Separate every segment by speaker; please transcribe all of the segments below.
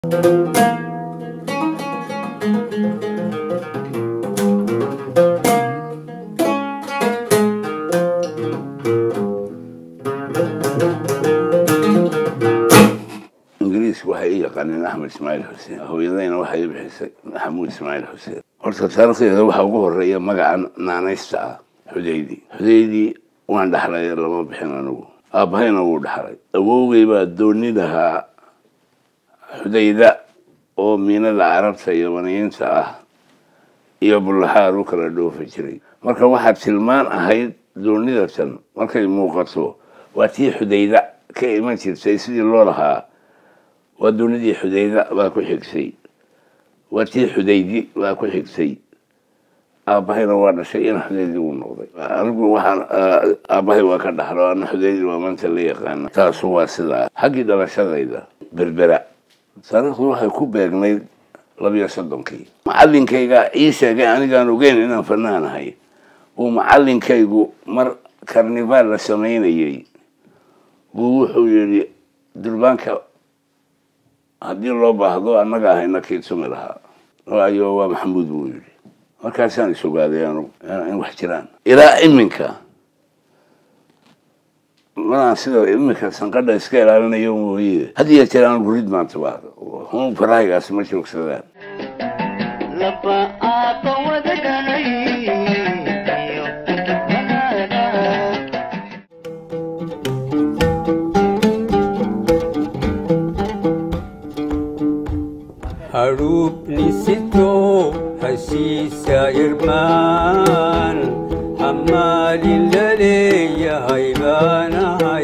Speaker 1: ingiriisku waxay ii yaqaaneen axmed ismaaciil xuseen hooyadayna waxay ii bixisay maxamuud ismaaciil xuseen horta taarikhdeeda waxaa ugu horeeya magaca naanaysta ah xudaydi xudaydi waan dhaxlay lama bixin anigu aabbahayna wuu dhaxlay awowgay baa dooni lahaa xudayda oo miinada carabta iyo maniyiinta ah iyo bullaxaar u kala dhoofi jiray marka waxaa tilmaan ahayd doonidatan markay muuqato waa tii xudayda ka iman jirtay sidii loo lahaa waa doonidii xudayda baa ku xigtay waa tii xudaydi baa ku xigtay aabbahayna waa dhashay in xudaydi uu noqday anigu waxaan aabbahay waa ka dhaxlo ana xudaydi waa maanta la yaqaana taasu waa sidaa xaggii dhalashadayda berbera taariikhdu waxay ku beegnayd labiyo soddonkii macallinkayga ii sheegay anigaan ogeyn inaan fanaanahay uu macallinkaygu mar karnivaal la samaynayey buu wuxuu yidhi durbaanka haddii loo baahdo annaga ahayna kii tumi lahaa waayo waa maxamuud buu yidhi markaasaan is ogaaday anugu in wax jiraan ilaa iminka manaan sida iminka sanqadha iska ilaalinayo mooye had iyo jeer anugu rid maanta baahdo hun farahaygaas ma joogsadaan
Speaker 2: harubnisito heshiisa irmaan hammaalin la leeyahay baanahay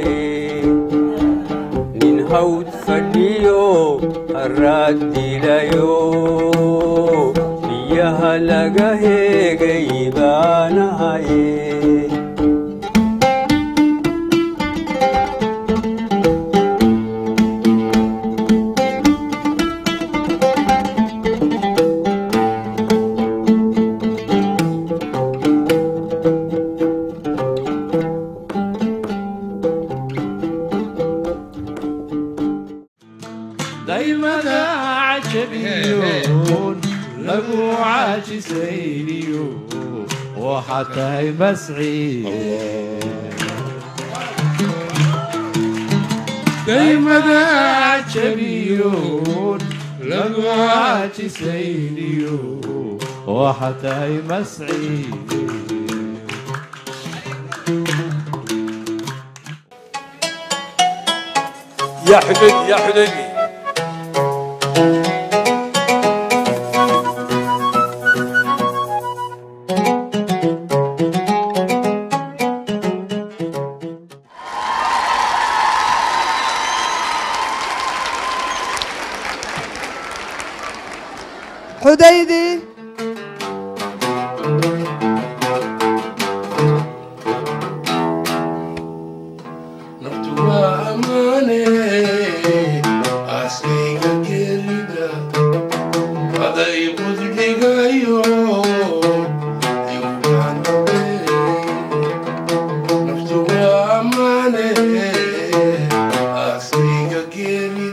Speaker 2: nin hawd fadhiyo harraad dilayo biyaha laga heegay baanahay
Speaker 3: daymada cajabiyoon lagu caajisayniyo waxaa tahay masci daymada cajabiyoon lagu caajisayniyo waxaa tahay masci
Speaker 4: يا حبيبي يا حبيبي
Speaker 5: xudaydi
Speaker 3: naftu waa ammaane askayga geerida aday budhigayo naftu waa ammaane askayga geerida